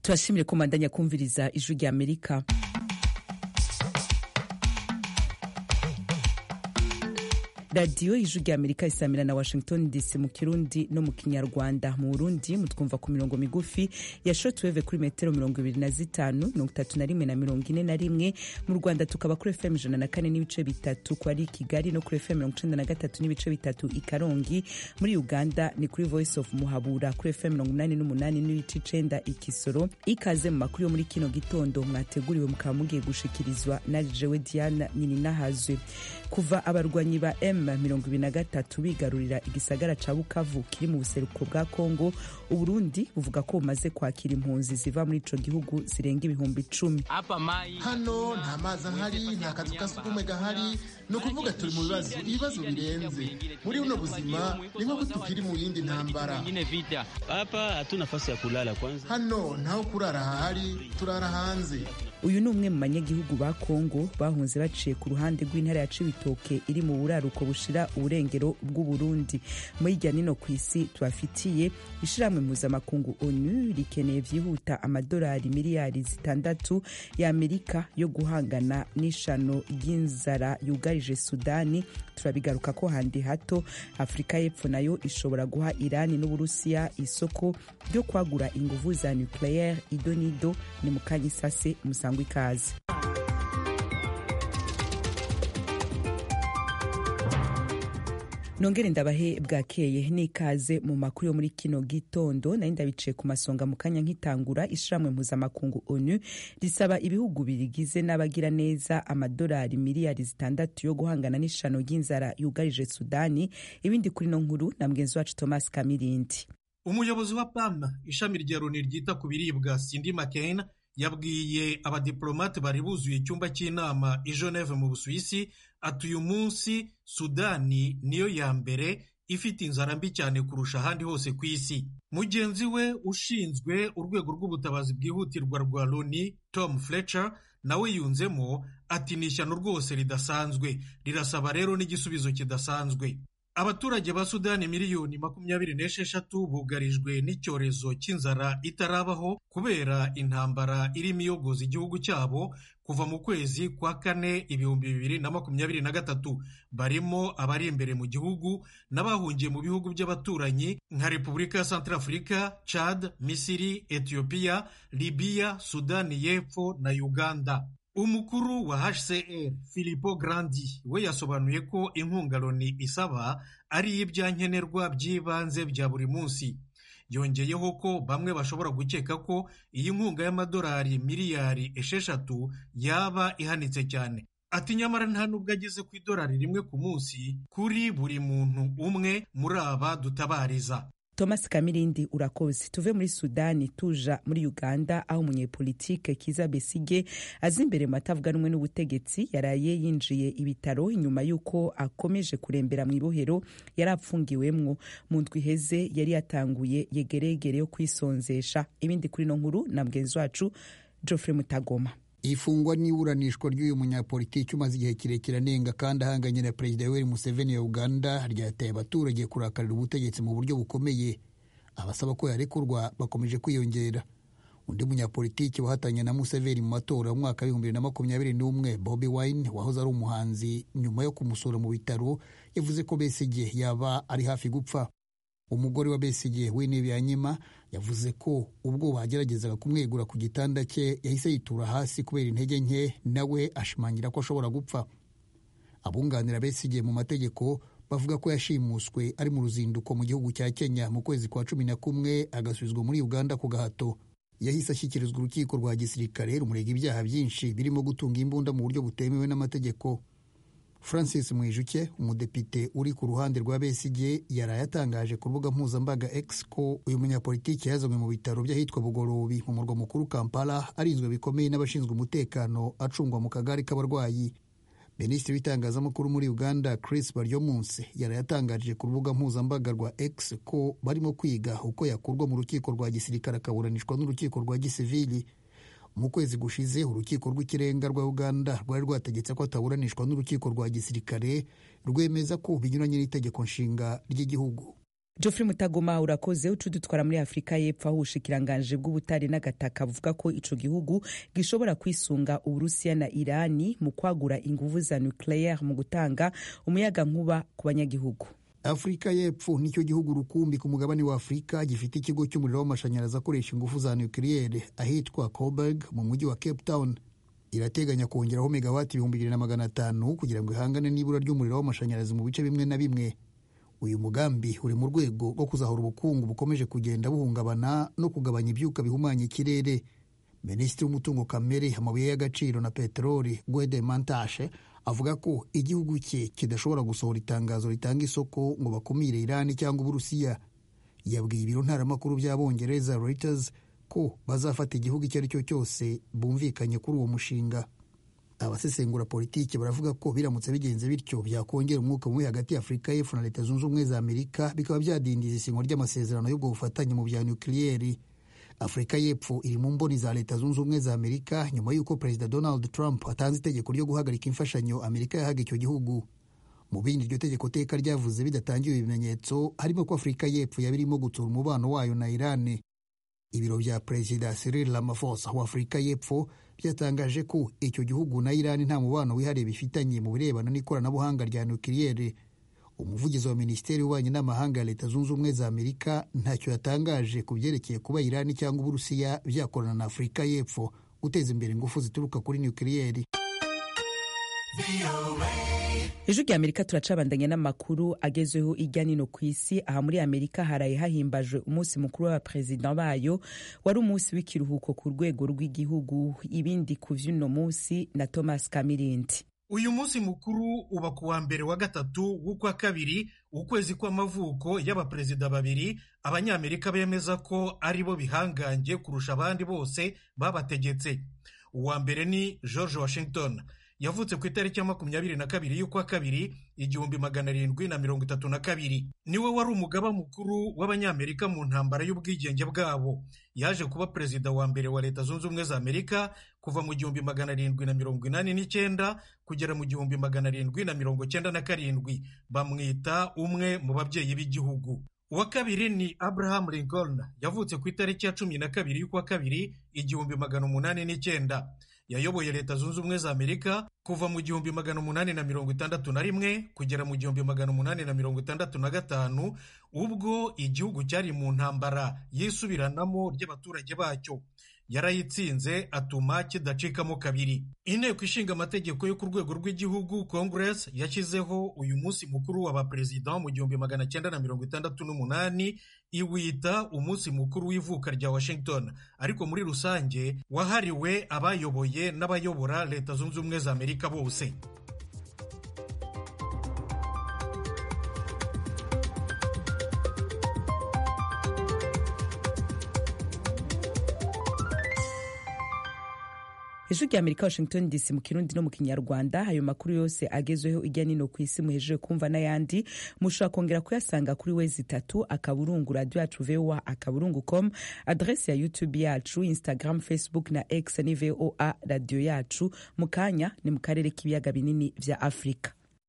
turashimire ko mandanya kumviriza ijwi rya amerika radiyo ijwi rya amerika isamira na washington dc mu kirundi no mu kinyarwanda mu burundi mutwumva ku mirongo migufi ya shortwave kuri metero mirongo ibiri na zitanu mirongo itatu na rimwe na mirongo ine na rimwe mu rwanda tukaba kuri fm ijana na kane n'ibice bitatu ku ari kigali no kuri fm mirongo icenda na gatatu n'ibice bitatu i karongi muri uganda ni kuri voice of muhabura kuri fm mirongo umunani n'umunani n'ibice icenda i kisoro ikaze mu makuru yo muri kino gitondo mwateguriwe mukaba mugiye gushikirizwa na jewe diana nininahazwe kuva abarwanyi ba m mirongo ibiri na gatatu bigarurira igisagara ca bukavu kiri mu buseruko bwa kongo uburundi buvuga ko bumaze kwakira impunzi ziva muri ico gihugu zirenga ibihumbi icumi hano nta mazi ahari nta kazu ka sugumwe gahari ni ukuvuga turi mu bibazo ibibazo birenze muri buno buzima ni nk'uko tukiri mu yindi ntambara hapa hatuna nafasi ya kulala kwanza hano ntaho kurara hahari turara hanze uyu ni umwe mu banyagihugu ba kongo bahunze baciye ku ruhande rw'intara ya cibitoke iri mu buraruko bushira uburengero bw'uburundi muri irya nino ku isi tubafitiye ishirahamwe mpuzamakungu onu rikeneye vyihuta amadolari miliyari zitandatu ya amerika yo guhangana n'ishano ry'inzara yugarije sudani turabigaruka ko handi hato afurika y'epfo nayo ishobora guha irani n'uburusiya isoko ryo kwagura inguvu za nucleaire idonido ni mukanya isase musangwa ikaze nongere ndabahe bwakeye n'ikaze mu makuru yo muri kino gitondo nari ndabiciye ku masonga mu kanya nk'itangura ishiramwe mpuzamakungu onu risaba ibihugu birigize n'abagira neza amadolari miliyari zitandatu yo guhangana n'ishano ry'inzara yugarije sudani ibindi kuri no nkuru na mugenzi wacu thomas kamirindi umuyobozi wa pam ishami rya loni ryita ku biribwa sindi mccain yabwiye abadiplomate bari buzuye icyumba cy'inama i geneve mu busuwisi ati uyu munsi sudani niyo ya mbere ifite inzara mbi cyane kurusha ahandi hose ku isi mugenzi we ushinzwe urwego rw'ubutabazi bwihutirwa rwa loni tom fletcher nawe yunzemo ati ni ishyano rwose ridasanzwe rirasaba rero n'igisubizo kidasanzwe abaturage ba sudani miliyoni makumyabiri n'esheshatu bugarijwe n'icyorezo cy'inzara itarabaho kubera intambara irimo iyogoza igihugu cyabo kuva mu kwezi kwa kane ibihumbi bibiri na makumyabiri na gatatu barimo abari imbere mu gihugu n'abahungiye mu bihugu by'abaturanyi nka repubulika ya santarafurika chad misiri etiyopiya libiya sudani y'epfo na uganda umukuru wa hcr filipo grandi we yasobanuye ko inkunga loni isaba ari ibyankenerwa by'ibanze bya buri munsi yongeyeho ko bamwe bashobora gukeka ko iyi nkunga y'amadolari miliyari esheshatu yaba ihanitse cyane ati nyamara nta nubwo ageze ku idolari rimwe ku munsi kuri buri muntu umwe muri aba dutabariza thomas kamirindi urakoze tuve muri sudani tuja muri uganda aho umunyepolitike kiza besige aza imbere mu batavuga rumwe n'ubutegetsi yaraye yinjiye ibitaro inyuma y'uko akomeje kurembera mu ibohero yari apfungiwemwo mu ndwi iheze yari yatanguye yegeregere yo kwisonzesha ibindi kuri no nkuru na mugenzi wacu geoffrey mutagoma ifungwa n'iburanishwa ry'uyu munyapolitiki umaze igihe kirekire anenga kandi ahanganye na perezida yoweri museveni wa uganda ryateye abaturage kurakarira ubutegetsi mu buryo bukomeye abasaba ko yarekurwa bakomeje kwiyongera undi munyapolitiki wahatanye na museveni mu matora mu mwaka w'ibihumbi bibiri na makumyabiri n'umwe bobi wine wahoze ari umuhanzi nyuma yo kumusura mu bitaro yavuze ko besigye yaba ari hafi gupfa umugore wa besigye w'intebe ya nyima yavuze ko ubwo bageragezaga kumwegura ku gitanda cye yahise yitura hasi kubera intege nke nawe ashimangira ko ashobora gupfa abunganira besigye mu mategeko bavuga ko yashimuswe ari mu ruzinduko mu gihugu cya kenya mu kwezi kwa cumi na kumwe agasubizwa muri uganda ku gahato yahise ashyikirizwa urukiko rwa gisirikare rumurega ibyaha byinshi birimo gutunga imbunda mu buryo butemewe n'amategeko francis mwijuke umudepite uri ku ruhande rwa besigye yaraye atangaje ku rubuga mpuzambaga x ko uyu munyapolitiki yazanywe mu bitaro by'ahitwa bugorobi mu murwa mukuru kampala arinzwe bikomeye n'abashinzwe umutekano acungwa mu kagari k'abarwayi minisitiri w'itangazamakuru muri uganda chris baryomunsi yaraye atangaje ku rubuga mpuzambaga rwa x ko barimo kwiga uko yakurwa mu rukiko rwa gisirikare akaburanishwa n'urukiko rwa gisivili mu kwezi gushize urukiko rw'ikirenga rwa uganda rwari rwategetse ko ataburanishwa n'urukiko rwa gisirikare rwemeza ko binyuranye n'itegeko nshinga ry'igihugu Geoffrey Mutagoma urakoze ucu dutwara muri Afurika y'Epfo aho ubushikiranganje bw'ubutare n'agataka buvuga ko ico gihugu gishobora kwisunga Uburusiya na Irani mu kwagura inguvu za nucleaire mu gutanga umuyaga nkuba ku banyagihugu. afurika y'epfo nicyo gihugu rukumbi ku mugabane wa afurika gifite ikigo cy'umuriro w'amashanyarazi akoresha ingufu za nukiliyeri ahitwa coburg mu mujyi wa cape town irateganya kongeraho megawati ibihumbi bibiri na magana atanu kugira ngo ihangane n'ibura ry'umuriro w'amashanyarazi mu bice bimwe na bimwe uyu mugambi uri mu rwego rwo kuzahura ubukungu bukomeje kugenda buhungabana no kugabanya ibyuka bihumanya ikirere minisitiri w'umutungo kamere amabuye y'agaciro na peteroli gwede mantashe avuga ko igihugu cye kidashobora gusohora itangazo ritanga isoko ngo bakumire irani cyangwa uburusiya yabwiye ibiro ntaramakuru by'abongereza reuters ko bazafata igihugu icyo ari cyo cyose bumvikanye kuri uwo mushinga abasesengura politiki baravuga ko biramutse bigenze bityo byakongera umwuka mubi hagati ya afurika y'epfo na leta zunze ubumwe za amerika bikaba byadindiza isinywa ry'amasezerano y'ubwo bufatanye mu bya nukiliyeri afurika y'epfo iri mu mboni za leta zunze ubumwe za amerika nyuma y'uko perezida donald trump atanze itegeko ryo guhagarika imfashanyo amerika yahaga icyo gihugu mu bindi iryo tegeko teka ryavuze bidatangiwe ibimenyetso harimo ko afurika y'epfo yaba irimo gutsura umubano wayo na irani ibiro bya perezida cyril ramaphosa wa afurika y'epfo byatangaje ko icyo gihugu na irani nta mubano wihariye bifitanye mu birebana n'ikoranabuhanga rya nukiliyeri umuvugizi wa minisiteri y'ububanyi n'amahanga ya leta zunze ubumwe za amerika ntacyo yatangaje ku byerekeye kuba irani cyangwa uburusiya byakorana na afurika y'epfo guteza imbere ingufu zituruka kuri nukiliyeri ejo rya amerika turacabandanya n'amakuru agezweho ijya nino ku isi aha muri amerika haraye hahimbajwe umunsi mukuru w'abaperezida bayo wari umunsi w'ikiruhuko ku rwego rw'igihugu ibindi ku vy'uno munsi na thomas kamirindi uyu munsi mukuru uba ku wa mbere wa gatatu w'ukwa kabiri ukwezi kw'amavuko y'abaperezida babiri abanyamerika bemeza ko ari bo bihangange kurusha abandi bose babategetse uwa mbere ni george washington yavutse ku itariki ya makumyabiri na kabiri y'ukwa kabiri igihumbi magana arindwi na mirongo itatu na kabiri niwe wari umugaba mukuru w'abanyamerika mu ntambara y'ubwigenge bwabo yaje kuba perezida wa mbere wa leta zunze ubumwe za amerika kuva mu gihumbi magana arindwi na mirongo inani n'icyenda kugera mu gihumbi magana arindwi na mirongo cyenda na karindwi bamwita umwe mu babyeyi b'igihugu uwa kabiri ni abraham lincoln yavutse ku itariki ya cumi na kabiri y'ukwa kabiri igihumbi magana umunani n'icyenda yayoboye leta zunze ubumwe za amerika kuva mu gihumbi magana umunani na mirongo itandatu na rimwe kugera mu gihumbi magana umunani na mirongo itandatu na gatanu ubwo igihugu cyari mu ntambara yisubiranamo ry'abaturage bacyo yarayitsinze atuma kidacikamo kabiri inteko ishinga amategeko yo ku rwego rw'igihugu congress yashyizeho uyu munsi mukuru w'abaperezida mu gihumbi magana cyenda na mirongo itandatu n'umunani iwita umunsi mukuru w'ivuka rya washington ariko muri rusange wahariwe abayoboye n'abayobora leta zunze ubumwe za amerika bose ijwi rya amerika washington dc mu kirundi no mu kinyarwanda ayo makuru yose agezweho ijya nino ku isi muhejeje kumva n'ayandi mushobora kongera kuyasanga kuri wezi itatu akaburungu radiyo yacu voa akaburungu com adresi ya youtube yacu instagram facebook na x ni voa radiyo yacu mu kanya ni mu karere k'ibiyaga binini vya afurika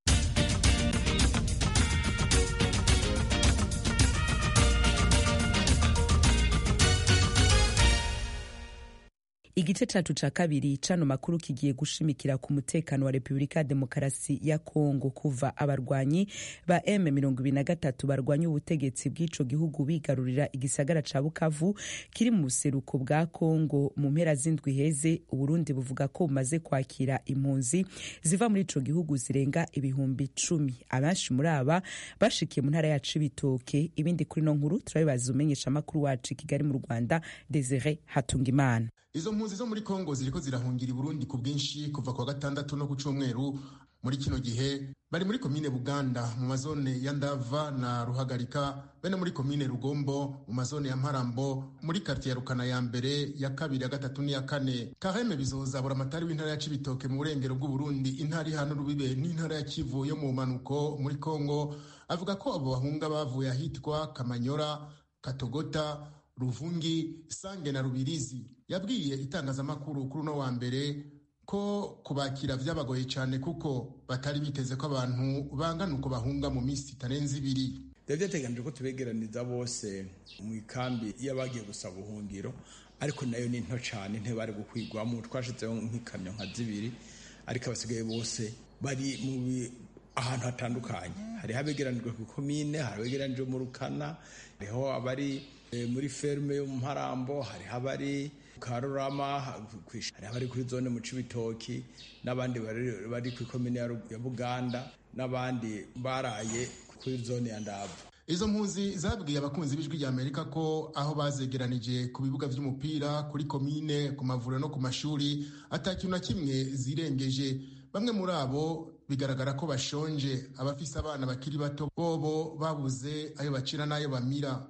igice cacu ca kabiri cano makuru kigiye gushimikira ku mutekano wa repubulika ya demokarasi ya kongo kuva abarwanyi ba M23 barwanya ubutegetsi bw'ico gihugu bigarurira igisagara ca bukavu kiri mu buseruko bwa kongo mu mpera z'indwi heze uburundi buvuga ko bumaze kwakira impunzi ziva muri ico gihugu zirenga ibihumbi cumi abenshi muri aba bashikiye mu ntara yacu ibitoke ibindi kuri no nkuru turabibaza umenyesha amakuru wacu i kigali mu rwanda desire hatungimana izo mpunzi zo muri kongo ziriko zirahungira i burundi ku bwinshi kuva ku wa gatandatu no ku cyumweru muri kino gihe bari muri komine buganda mu mazone ya ndava na ruhagarika bene muri komine rugombo mu mazone ya mparambo muri kartiye ya rukana ya mbere ya kabiri ya gatatu n'iya kane kaheme bizoza buramatari w'intara ya cibitoke mu burengero bw'uburundi intara ihana urubibe n'intara ya kivu yo mu manuko muri kongo avuga ko abo bahunga bavuye ahitwa kamanyora katogota ruvungi sange na rubirizi yabwiye itangazamakuru kuri uno wa mbere ko kubakira vyabagoye cyane kuko batari biteze ko abantu bangana uko bahunga mu minsi itarenze ibiri byari byateganijwe ko tubegeraniza bose mu ikambi y'abagiye gusaba ubuhungiro ariko nayo ni nto cyane ntibari gukwigwamo twashyizeho nk'ikamyo nka zibiri ariko abasigaye bose bari mu ahantu hatandukanye hariho abegeranijwe ku ikomine hari abegeranijwe mu rukana hariho abari muri ferme yo mu mparambo hariho abari karurama hariho abari kuri zone mu cibitoki n'abandi bari ku ikomine ya buganda n'abandi baraye kuri zone ya ndava izo mpunzi zabwiye abakunzi b'ijwi rya amerika ko aho bazegeranije ku bibuga by'umupira kuri komine ku mavuriro no ku mashuri atakintu na kimwe zirengeje bamwe muri abo bigaragara ko bashonje abafise abana bakiri bato bobo babuze ayo bacira n'ayo bamira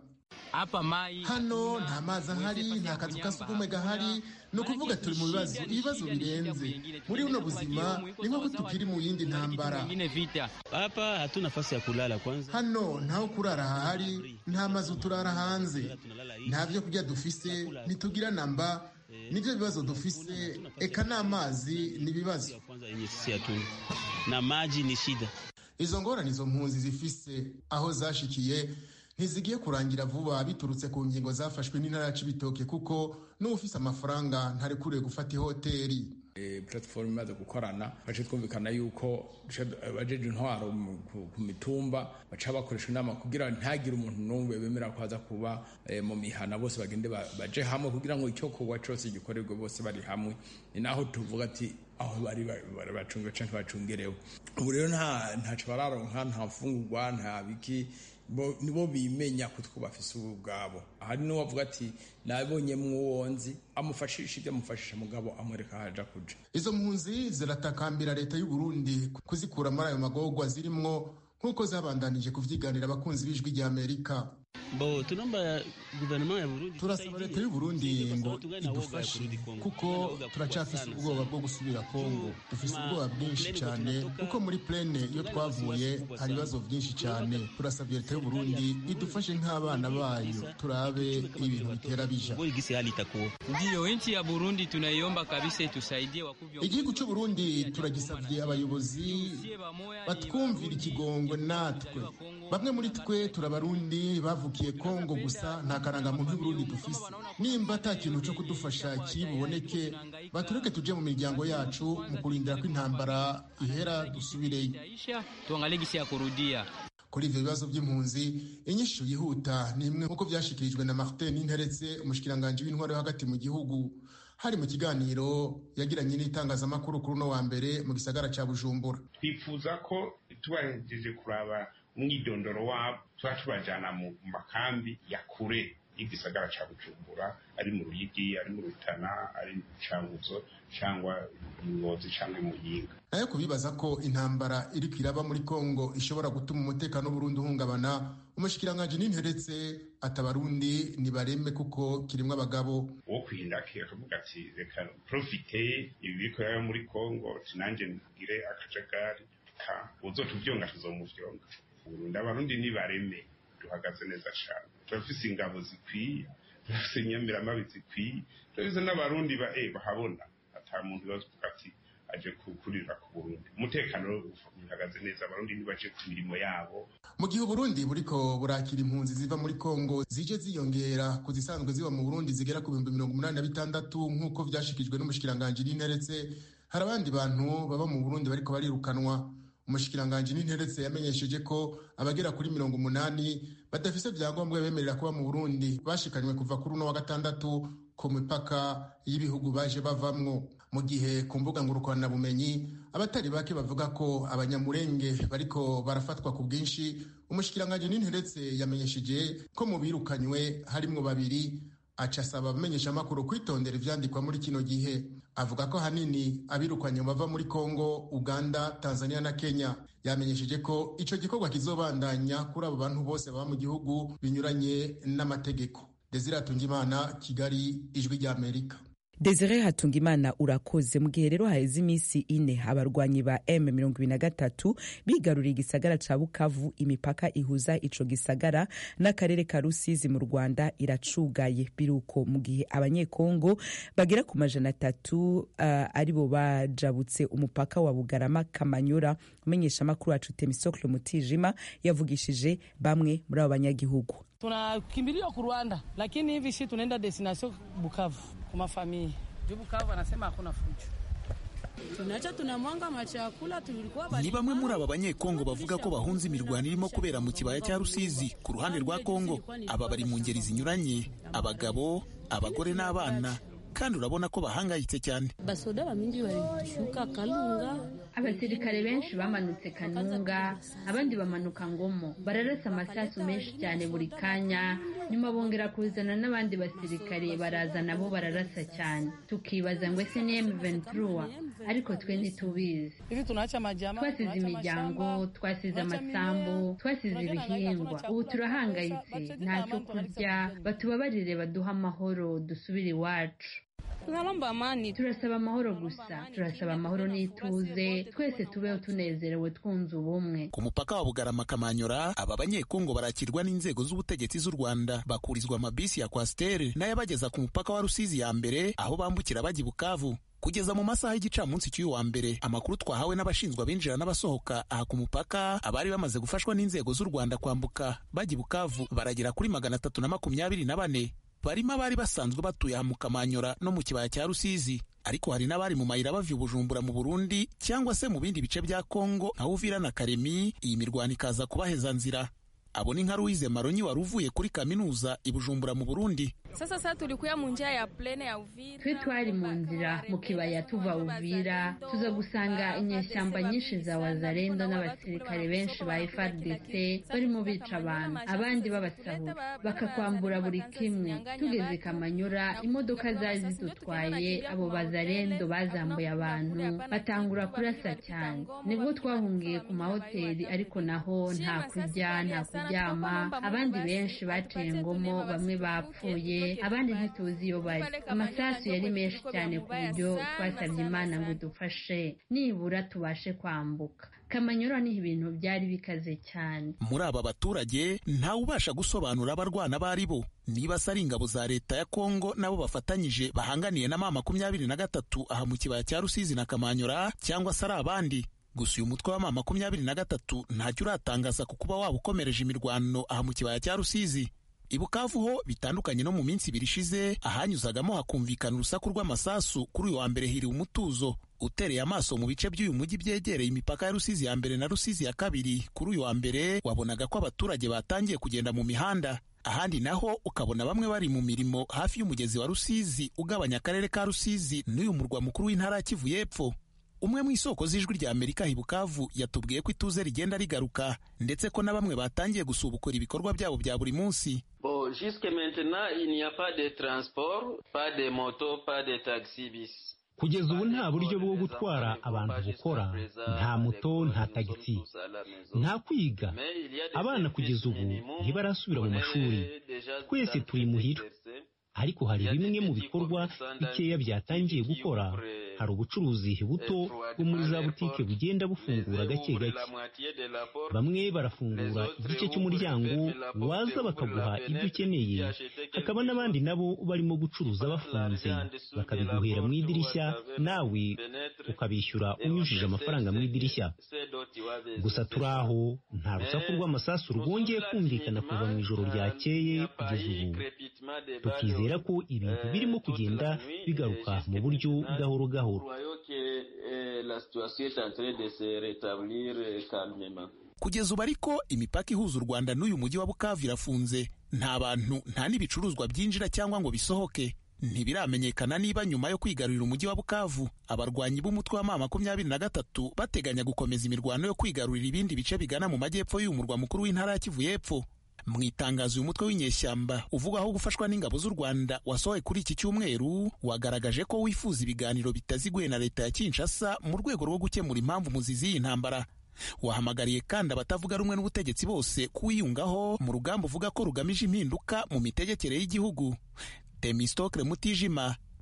hano nta mazi ahari nta kazu ka sugumwe gahari ni ukuvuga turi mu bibazo ibibazo birenze muri buno buzima ni nk'uko tukiri mu yindi ntambara hapa hatuna nafasi ya kulala kwanza hano ntaho kurara hahari nta mazu turara hanze nta byo kurya dufise ntitugira namba nibyo bibazo dufise eka n'amazi ni ibibazo na maji ni shida izo ngorane izo mpunzi zifise aho zashikiye ntizigiye kurangira vuba biturutse ku ngingo zafashwe n'intara ya cibitoke kuko n'ufise amafaranga ntarekuriwe gufata ihoteri platform imaze gukorana bace twumvikana yuko bajeje intwaro ku mitumba baca bakoresha inama kugira ntagire umuntu n'umwe bemera ko aza kuba mu mihana bose bagende baje hamwe kugira ngo icyo kuba cyose gikorerwe bose bari hamwe ni naho tuvuga ati aho bari bacunga canke bacungerewe ubu rero nta ntaco bararonka nta mfungurwa nta biki nibo bimenya ko two bafise ubu bwabo hari n'uwavuga ati nabonye mwuwonzi amufashisha ibyo amufashisha mugabo amwereka haja kuja izo mpunzi ziratakambira leta y'u Burundi kuzikura muri ayo magorwa zirimwo nk'uko zabandanije kuvyiganira abakunzi b'ijwi rya Amerika bo tunomba guverinoma ya Burundi turasaba leta y'u Burundi ngo idufashe kuko turacafise ubwoba bwo gusubira Kongo dufise ubwoba bwinshi cyane kuko muri plene iyo twavuye hari ibibazo byinshi cyane turasabye leta y'u Burundi idufashe nk'abana bayo turabe ibintu bitera bija ndiyo nchi ya Burundi tunaiomba kabisa itusaidie wakuvyo igihugu cy'u Burundi turagisabye abayobozi batwumvira ikigongwe natwe bamwe muri twe turabarundi bavukiye Kongo gusa nta karangamuntu y'Uburundi dufise nimba ata kintu cyo kudufasha kibuboneke batureke tuje mu miryango yacu mu kurindira ko intambara ihera dusubireyo tuangalie gisi ya kurudia kuri ivyo bibazo by'impunzi inyishu yihuta ni imwe nk'uko vyashikirijwe na Martin Ninteretse umushikiranganji w'intwaro yo hagati mu gihugu hari mu kiganiro yagiranye n'itangazamakuru kuri uno wa mbere mu gisagara ca Bujumbura twifuza ko tubahejeje kuraba umwidondoro wabo tuba tubajyana mu makambi ya kure y'igisagara cya bujumbura ari mu ruyigi ari mu rutana ari mu canguzo cyangwa ngozi cyangwa mu yinga nayo kubibaza ko intambara iri kwiraba muri kongo ishobora gutuma umutekano w'uburundi uhungabana umushikiranganji n'interetse atabarundi nibareme kuko kirimwo abagabo uwo kwihindakira akavuga ati reka profite ibi biriko yaba muri kongo tinanje ngire akajagari ka uzotuvyonga tuzomuvyonga Burundi abarundi nibareme duhagaze neza cyane turafise ingabo zikwiye turafise inyamiramabi zikwiye turafise n'abarundi ba eh bahabona ata muntu bavuga ati aje kurira ku Burundi umutekano uhagaze neza abarundi nibaje ku mirimo yabo mu gihe Burundi buriko burakira impunzi ziva muri Kongo zije ziyongera ku zisanzwe ziba mu Burundi zigera ku bihumbi mirongo umunani na bitandatu nk'uko vyashikijwe n'umushikiranganji n'interetse hari abandi bantu baba mu Burundi bariko barirukanwa umushikiranganji n'interetse yamenyesheje ko abagera kuri mirongo umunani badafise vyangombwa bemerera kuba mu Burundi bashikanywe kuva kuri uno wa gatandatu ku mipaka y'ibihugu baje bavamwo mu gihe ku mbuga ngurukanabumenyi abatari bake bavuga ko abanyamurenge bariko barafatwa ku bwinshi umushikiranganji n'interetse yamenyesheje ko mu birukanywe harimwo babiri aca asaba abamenyeshamakuru kwitondera ivyandikwa muri kino gihe avuga ko hanini abirukanye bava muri Kongo, Uganda, Tanzania na Kenya. Yamenyesheje ko ico gikorwa kizobandanya kuri abo bantu bose baba mu gihugu binyuranye n'amategeko. Desire Atungimana, Kigali, Ijwi rya Amerika. Desire Hatungimana urakoze mu gihe rero haheze iminsi ine abarwanyi ba M23 bigaruriye igisagara ca Bukavu imipaka ihuza ico gisagara n'akarere ka Rusizi mu Rwanda iracugaye biruko mu gihe abanyekongo bagera ku majana atatu uh, aribo bajabutse umupaka wa Bugarama Kamanyura umenyesha makuru wacu Temisocle Mutijima yavugishije bamwe muri abo banyagihugu tunakimbilia ku Rwanda lakini hivi si tunaenda destination Bukavu kwa familia. Juu Bukavu anasema hakuna fujo. tunacha tunamwanga machakula tulikuwa ni bamwe muri aba banyekongo bavuga ko bahunze imirwano irimo kubera mu kibaya cya rusizi ku ruhande rwa kongo aba bari mu ngeri zinyuranye abagabo abagore n'abana kandi urabona ko bahangayitse cyane basoda bamingi walishuka kalunga abasirikare benshi bamanutse kanunga abandi bamanuka ngomo bararasa amasasu menshi cyane buri kanya nyuma bongera kuzana n'abandi basirikare baraza nabo bararasa cyane tukibaza ngo ese ni M23 ariko twe ntitubizi twasize imiryango twasize amasambu twasize ibihingwa ubu turahangayitse ntacyo kurya batubabarire baduha amahoro dusubire iwacu turasaba amahoro gusa turasaba amahoro n'ituze twese tubeho tunezerewe twunze ubumwe ku mupaka wa bugarama kamanyura aba banyekongo barakirwa n'inzego z'ubutegetsi z'u rwanda bakurizwa amabisi ya kwasiteri n'ayabageza ku mupaka wa rusizi ya mbere aho bambukira bajya i bukavu kugeza mu masaha y'igicamunsi cy'uyu wa mbere amakuru twahawe n'abashinzwe abinjira n'abasohoka aha ku mupaka abari bamaze gufashwa n'inzego z'u rwanda kwambuka bajya i bukavu baragera kuri magana atatu na makumyabiri na bane barimo abari basanzwe batuye aha mu kamanyura no mu kibaya cya rusizi ariko hari n'abari mu mayira bava bujumbura mu burundi cyangwa se mu bindi bice bya kongo nka uvira na karemi iyi mirwano ikaza kubaheza nzira abo ni nka Louise Maronyi wari uvuye kuri kaminuza i Bujumbura mu Burundi. Sasa sasa tulikuya mu njia ya plene ya Uvira. Twe twari mu nzira mu kibaya tuva Uvira tuza gusanga inyeshyamba nyinshi za Wazalendo n'abasirikare benshi ba FARDC barimo bica abantu abandi babasahura bakakwambura buri kimwe tugeze Kamanyura imodoka zari zidutwaye abo Wazalendo bazambuye abantu batangura kurasa cyane nibwo twahungiye ku mahoteli ariko naho nta kurya nta kurya kuryama abandi benshi baciye ngomo bamwe bapfuye abandi ntituzi iyo bari amasasu yari menshi cyane ku buryo twasabye imana ngo dufashe nibura tubashe kwambuka kamanyura niho ibintu byari bikaze cyane muri aba baturage ntawe ubasha gusobanura abarwana abo ari bo niba se ari ingabo za leta ya kongo nabo bafatanyije bahanganiye na ma makumyabiri na gatatu aha mu kibaya cya rusizi na kamanyura cyangwa se ari abandi gusa uyu mutwe wa ma makumyabiri na gatatu ntacyo uratangaza ku kuba waba ukomereje imirwano aha mu kibaya cya rusizi i bukavu ho bitandukanye no mu minsi ibiri ishize ahanyuzagamo hakumvikana urusaku rw'amasasu kuri uyu wa mbere hiriwe umutuzo utereye amaso mu bice by'uyu mujyi byegereye imipaka ya rusizi ya mbere na rusizi ya kabiri kuri uyu wa mbere wabonaga ko abaturage batangiye kugenda mu mihanda ahandi naho ukabona bamwe bari mu mirimo hafi y'umugezi wa rusizi ugabanya akarere ka rusizi n'uyu murwa mukuru w'intara ya kivu y'epfo umwe mu isoko z'ijwi rya amerika hibukavu yatubwiye ko ituze rigenda rigaruka ndetse ko na bamwe batangiye gusubukura ibikorwa byabo bya buri munsi bon jusque maintenant il n'y a pas de transport pas de moto pas de taxi bis kugeza ubu nta buryo bwo gutwara abantu bukora nta moto nta tagisi nta kwiga abana kugeza ubu ntibarasubira mu mashuri twese turi muhira ariko hari bimwe mu bikorwa bikeya byatangiye gukora hari ubucuruzi buto bwo muri za butike bugenda bufungura gake gake bamwe barafungura igice cy'umuryango waza bakaguha ibyo ukeneye hakaba n'abandi nabo barimo gucuruza bafunze bakabiguhera mu idirishya nawe ukabishyura unyujije amafaranga mu idirishya gusa turi aho nta rusaku rw'amasasu rwongeye kumvikana kuva mu ijoro ryakeye kugeza ubu tukizera ko ibintu birimo kugenda bigaruka mu buryo gahoro gahoro kugeza ubu ariko imipaka ihuza u rwanda n'uyu mujyi wa bukavu irafunze nta bantu nta n'ibicuruzwa byinjira cyangwa ngo bisohoke ntibiramenyekana niba nyuma yo kwigarurira umujyi wa bukavu abarwanyi b'umutwe wa ma makumyabiri na gatatu bateganya gukomeza imirwano yo kwigarurira ibindi bice bigana mu majyepfo y'uyu murwa mukuru w'intara ya kivu y'epfo mu itangazo uyu mutwe w'inyeshyamba uvugwaho gufashwa n'ingabo z'u rwanda wasohoye kuri iki cyumweru wagaragaje ko wifuza ibiganiro bitaziguye na leta ya kinshasa mu rwego rwo gukemura impamvu muzizi y'iyi ntambara wahamagariye kandi abatavuga rumwe n'ubutegetsi bose kuwiyungaho mu rugamba uvuga ko rugamije impinduka mu mitegekere y'igihugu temistokle mutijima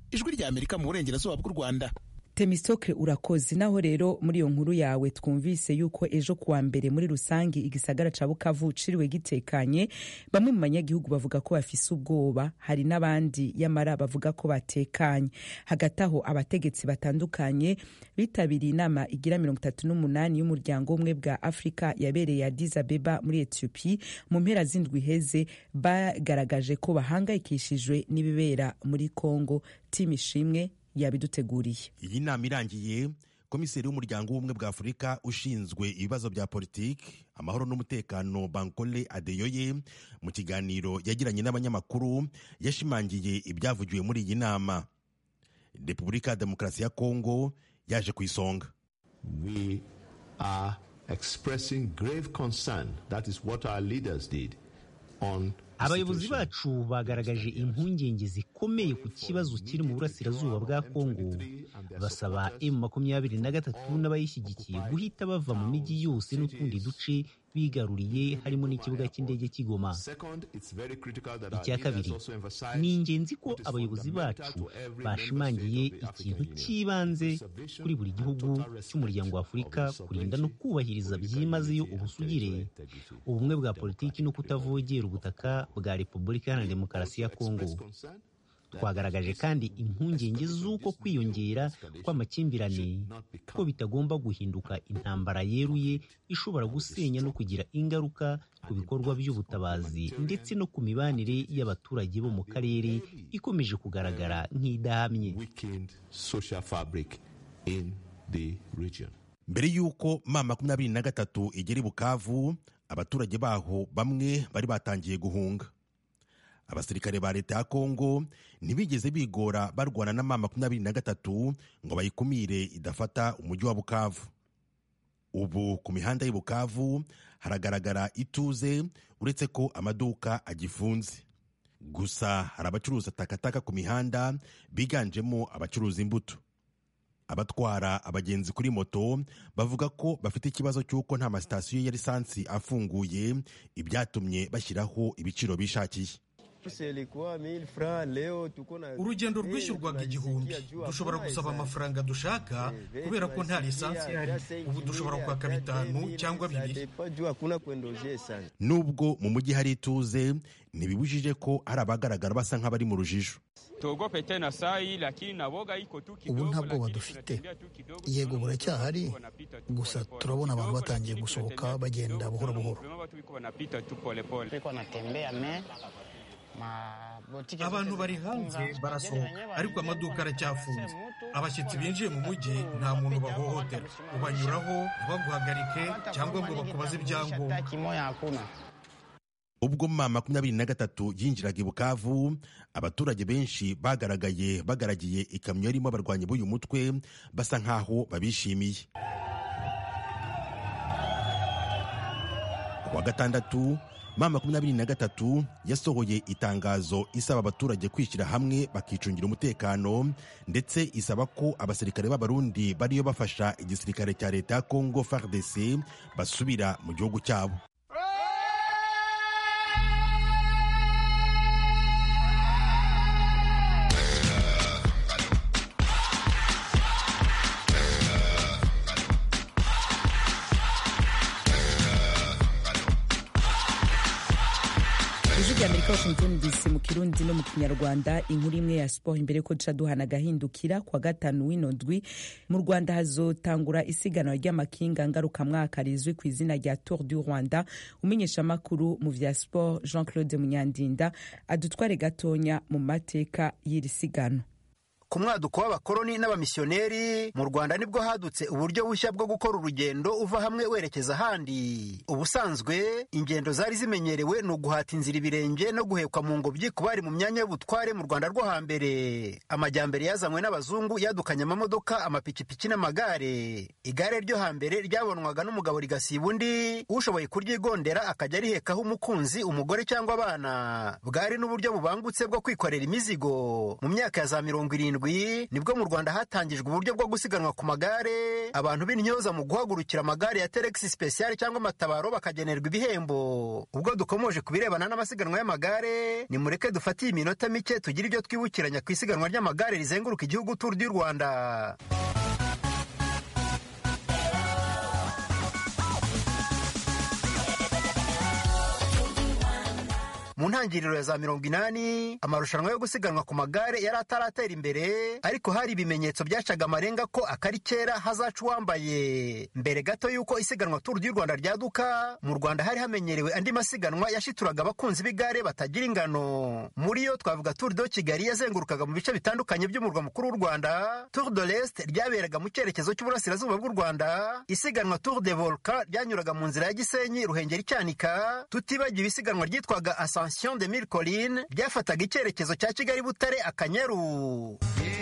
ijwi rya amerika mu burengerazuba bw'u rwanda temistoke urakoze naho rero muri iyo nkuru yawe twumvise yuko ejo kuwa mbere muri rusange igisagara ca bukavu ciriwe gitekanye bamwe mu banyagihugu bavuga ko bafise ubwoba hari n'abandi yamara bavuga ko batekanye hagati aho abategetsi batandukanye bitabiriye inama igira mirongo itatu n'umunani y'umuryango umwe bwa afurika yabereye Addis Abeba muri etiyopi mu mpera z'indwi iheze bagaragaje ko bahangayikishijwe n'ibibera muri kongo timu ishimwe yabiduteguriye iyi nama irangiye komiseri w'umuryango w'ubumwe bwa afurika ushinzwe ibibazo bya politiki amahoro n'umutekano bankole adeyoye mu kiganiro yagiranye n'abanyamakuru yashimangiye ibyavugiwe muri iyi nama repubulika ya demokarasi ya kongo yaje ku isonga we are expressing grave concern that is what our leaders did on abayobozi bacu bagaragaje impungenge zikomeye ku kibazo kiri mu burasirazuba bwa kongo basaba emu makumyabiri na gatatu n'abayishyigikiye guhita bava mu mijyi yose n'utundi duce bigaruriye harimo n'ikibuga cy'indege cy'igoma icya kabiri ni ingenzi ko abayobozi bacu bashimangiye ikintu cy'ibanze kuri buri gihugu cy'umuryango wa afurika kurinda no kubahiriza byimazeyo ubusugire ubumwe bwa politiki no kutavogera ubutaka bwa repubulika iharanira demokarasi ya kongo twagaragaje kandi impungenge z'uko kwiyongera kw'amakimbirane ko bitagomba guhinduka intambara yeruye ishobora gusenya no kugira ingaruka ku bikorwa by'ubutabazi ndetse no ku mibanire y'abaturage bo mu karere ikomeje kugaragara nk'idahamye mbere y'uko ma makumyabiri na gatatu igera i bukavu abaturage baho bamwe bari batangiye guhunga abasirikare ba leta ya kongo ntibigeze bigora barwana na ma makumyabiri na gatatu ngo bayikumire idafata umujyi wa bukavu ubu ku mihanda y'i bukavu haragaragara ituze uretse ko amaduka agifunze gusa hari abacuruza takataka ku mihanda biganjemo abacuruza imbuto abatwara abagenzi kuri moto bavuga ko bafite ikibazo cy'uko nta masitasiyo ya lisansi afunguye ibyatumye bashyiraho ibiciro bishakiye urugendo rwishyurwaga igihumbi dushobora gusaba amafaranga dushaka kubera ko nta lisansi ihari ubu dushobora kwaka bitanu cyangwa bibiri nubwo mu mujyi hari ituze ntibibujije ko hari abagaragara basa nk'abari mu rujijo ubu nta bwoba dufite yego buracyahari gusa turabona abantu batangiye gusohoka bagenda buhoro buhoro abantu bari hanze barasohoka ariko amaduka aracyafunze abashyitsi binjiye mu mujyi nta muntu bahohotera ubanyuraho ntibaguhagarike cyangwa ngo bakubaze ibyangombwa ubwo ma makumyabiri na gatatu yinjiraga i bukavu abaturage benshi bagaragaye bagaragiye ikamyo yarimo abarwanyi b'uyu mutwe basa nk'aho babishimiye kuwa gatandatu ma makumyabiri na gatatu yasohoye itangazo isaba abaturage kwishyira hamwe bakicungira umutekano ndetse isaba ko abasirikare b'abarundi bariyo bafasha igisirikare cya leta ya congo fardc basubira mu gihugu cyabo ijwi rya amerika washington dc mu kirundi no mu kinyarwanda inkuru imwe ya siporo imbere ko duca duhana agahindukira kwa gatanu w'ino ndwi mu rwanda hazotangura isiganwa ry'amakinga ngarukamwaka rizwi ku izina rya tour du rwanda umenyeshamakuru mu vya siporo jean claude munyandinda adutware gatonya mu mateka y'iri siganwa ku mwaduko w'abakoloni n'abamisiyoneri mu rwanda nibwo hadutse uburyo bushya bwo gukora urugendo uva hamwe werekeza ahandi ubusanzwe ingendo zari zimenyerewe ni uguhata inzira ibirenge no guhekwa mu ngobyi ku bari mu myanya y'ubutware mu rwanda rwo hambere amajyambere yazanywe n'abazungu yadukanye amamodoka amapikipiki n'amagare igare ryo hambere ryabonwaga n'umugabo rigasiba undi ushoboye kuryigondera akajya arihekaho umukunzi umugore cyangwa abana bwari n'uburyo bubangutse bwo kwikorera imizigo mu myaka ya za mirongo irindwi karindwi nibwo mu rwanda hatangijwe uburyo bwo gusiganwa ku magare abantu b'intyoza mu guhagurukira amagare ya teregisi sipesiyali cyangwa amatabaro bakagenerwa ibihembo ubwo dukomoje ku birebana n'amasiganwa y'amagare nimureke dufate iyi minota mike tugire ibyo twibukiranya ku isiganwa ry'amagare rizenguruka igihugu turu du rwanda mu ntangiriro ya za mirongo inani amarushanwa yo gusiganwa ku magare yari ataratera imbere ariko hari ibimenyetso byacaga amarenga ko akari kera hazaca uwambaye mbere gato y'uko isiganwa turu ry'u rwanda ryaduka mu rwanda hari hamenyerewe andi masiganwa yashituraga abakunzi b'igare batagira ingano muri yo twavuga turu do kigali yazengurukaga mu bice bitandukanye by'umurwa mukuru w'u rwanda turu de l'est ryaberaga mu cyerekezo cy'uburasirazuba bw'u rwanda isiganwa turu de volcan ryanyuraga mu nzira ya gisenyi ruhengeri cyanika tutibagiwe isiganwa ryitwaga asa Ascension de Mille Collines ryafataga icyerekezo cya Kigali Butare Akanyaru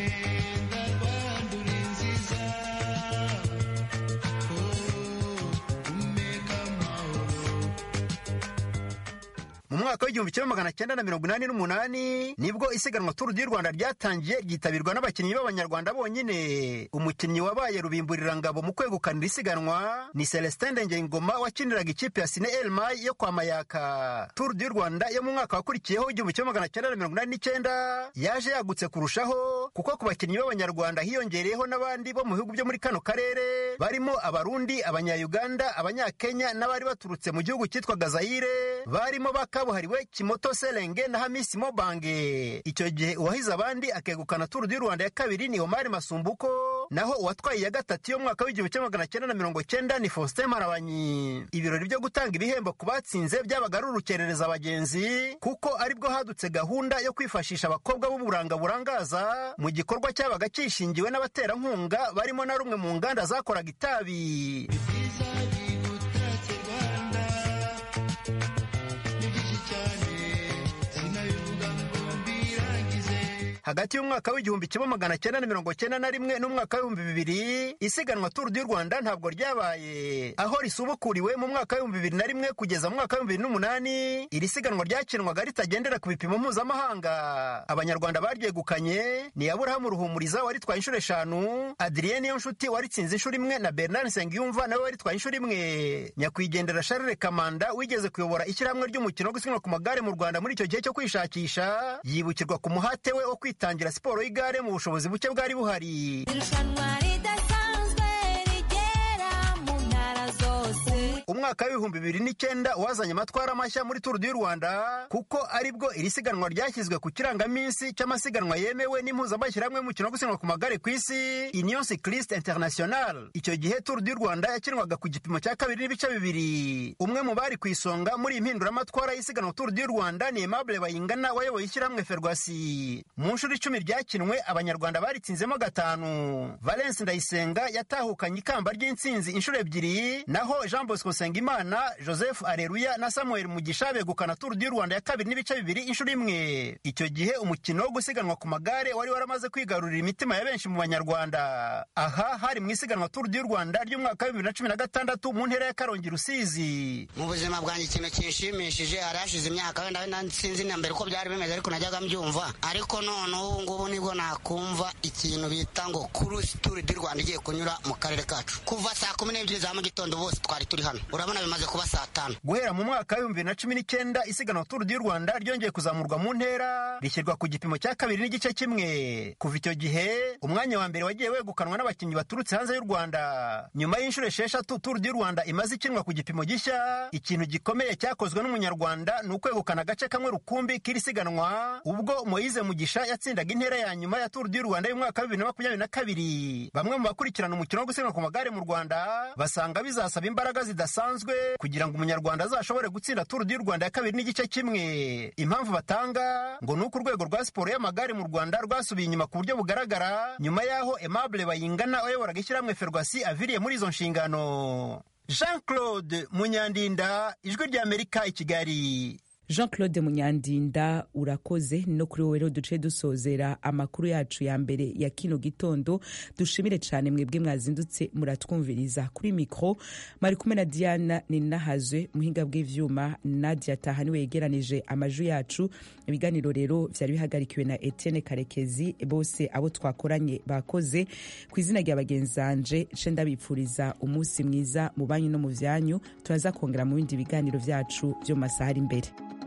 mu mwaka w'igihumbi kimwe magana cyenda na mirongo inani n'umunani nibwo isiganwa turu du rwanda ryatangiye ryitabirwa n'abakinnyi b'abanyarwanda bonyine umukinnyi wabaye rubimburirangabo mu kwegukanira isiganwa ni celestin ndengeyingoma wakiniraga ikipe ya sine elmay yo kwa mayaka turu du rwanda yo mu mwaka wakurikiyeho w'igihumbi kimwe magana cyenda na mirongo inani n'icyenda yaje yagutse kurushaho kuko ku bakinnyi b'abanyarwanda hiyongereyeho n'abandi bo mu bihugu byo muri kano karere barimo abarundi abanyayuganda abanyakenya n'abari baturutse mu gihugu cyitwaga zayire barimo baka kabuhariwe kimoto serenge na hamisi mobange icyo gihe uwahize abandi akegukana turu du rwanda ya kabiri ni omari masumbuko naho uwatwaye iya gatatu yo mwaka w'igihumbi kimwe magana cyenda na mirongo cyenda ni faustin marabanyi ibirori byo gutanga ibihembo ku batsinze byabaga ari urukerereza abagenzi kuko aribwo hadutse gahunda yo kwifashisha abakobwa b'uburanga burangaza mu gikorwa cyabaga kishingiwe n'abaterankunga barimo na rumwe mu nganda zakoraga itabi hagati y'umwaka w'igihumbi kimwe magana cyenda na mirongo cyenda na rimwe n'umwaka w'ibihumbi bibiri isiganwa turu du rwanda ntabwo ryabaye aho risubukuriwe mu mwaka w'ibihumbi bibiri na rimwe kugeza mu mwaka w'ibihumbi bibiri n'umunani iri siganwa ryakinwaga ritagendera ku bipimo mpuzamahanga abanyarwanda baryegukanye ni aburahamu ruhumuriza waritwaye inshuro eshanu adrien nshuti waritsinze inshuro imwe na bernard nsengiyumva nawe waritwaye inshuro imwe nyakwigendera charles kamanda wigeze kuyobora ishyirahamwe ry'umukino wo gusiganwa ku magare mu rwanda muri icyo gihe cyo kwishakisha yibukirwa ku muhate we wo kwitangira siporo y'igare mu bushobozi buke bwari buhari umwaka w'ibihumbi bibiri n'icyenda wazanye amatwara mashya muri turu du rwanda kuko aribwo iri siganwa ryashyizwe ku kirangaminsi cy'amasiganwa yemewe n'impuzamashyirahamwe y'umukino wo gusiganwa ku magare ku isi union cycliste international icyo gihe turu du rwanda yakinwaga ku gipimo cya kabiri n'ibice bibiri umwe mu bari ku isonga muri iyi mpinduramatwara y'isiganwa turu du rwanda ni aimable bayingana wayoboye ishyirahamwe ferwasi mu nshuro icumi ryakinwe abanyarwanda baritsinzemo gatanu valence ndayisenga yatahukanye ikamba ry'intsinzi inshuro ebyiri naho jean bosco nsengimana joseph areruya na samuel mugisha begukana turu du rwanda ya kabiri n'ibice bibiri inshuro imwe icyo gihe umukino wo gusiganwa ku magare wari waramaze kwigarurira imitima ya benshi mu banyarwanda aha hari mu isiganwa turu du rwanda ry'umwaka wa bibiri na cumi na gatandatu mu ntera ya karongi rusizi mu buzima bwanjye ikintu kinshimishije hari hashize imyaka wenda wenda sinzi na mbere uko byari bimeze ariko najyaga mbyumva ariko none ubu ngubu nibwo nakumva ikintu bita ngo kurusi turu du rwanda igiye kunyura mu karere kacu kuva saa kumi n'ebyiri za mu gitondo bose twari turi hano urabona bimaze kuba saa tanu guhera mu mwaka w'ibihumbi bibiri na cumi n'icyenda isiganwa turu du rwanda ryongeye kuzamurwa mu ntera rishyirwa ku gipimo cya kabiri n'igice kimwe kuva icyo gihe umwanya wa mbere wagiye wegukanwa n'abakinnyi baturutse hanze y'u rwanda nyuma y'inshuro esheshatu turu du rwanda imaze ikinwa ku gipimo gishya ikintu gikomeye cyakozwe n'umunyarwanda ni ukwegukana agace kamwe rukumbi k'iri siganwa ubwo moyize mugisha yatsindaga intera ya nyuma ya turu du rwanda y'umwaka wa bibiri na makumyabiri na kabiri bamwe mu bakurikirana umukino wo gusiganwa ku magare mu rwanda basanga bizasaba imbaraga zidasanzwe kugira ngo umunyarwanda azashobore gutsinda turu du rwanda ya kabiri n'igice kimwe impamvu batanga ngo ni uko urwego rwa siporo y'amagare mu rwanda rwasubiye inyuma ku buryo bugaragara nyuma y'aho aimable bayingana wayoboraga ishyirahamwe ferwasi aviriye muri izo nshingano jean claude munyandinda ijwi ry'amerika i kigali jean claude munyandinda urakoze no kuri wowe rero duce dusozera amakuru yacu ya mbere ya kino gitondo dushimire cyane mwebwe mwazindutse muratwumviriza kuri mikro mari kumwe na diana ninahazwe muhinga bw'ivyuma nadia taha niwe yegeranije amaju yacu ibiganiro rero vyari bihagarikiwe na etienne karekezi bose abo twakoranye bakoze ku izina rya bagenzanje ce ndabipfuriza umunsi mwiza mu banyu no mu vyanyu turaza kongera mu bindi biganiro vyacu vyo mu masaha ari imbere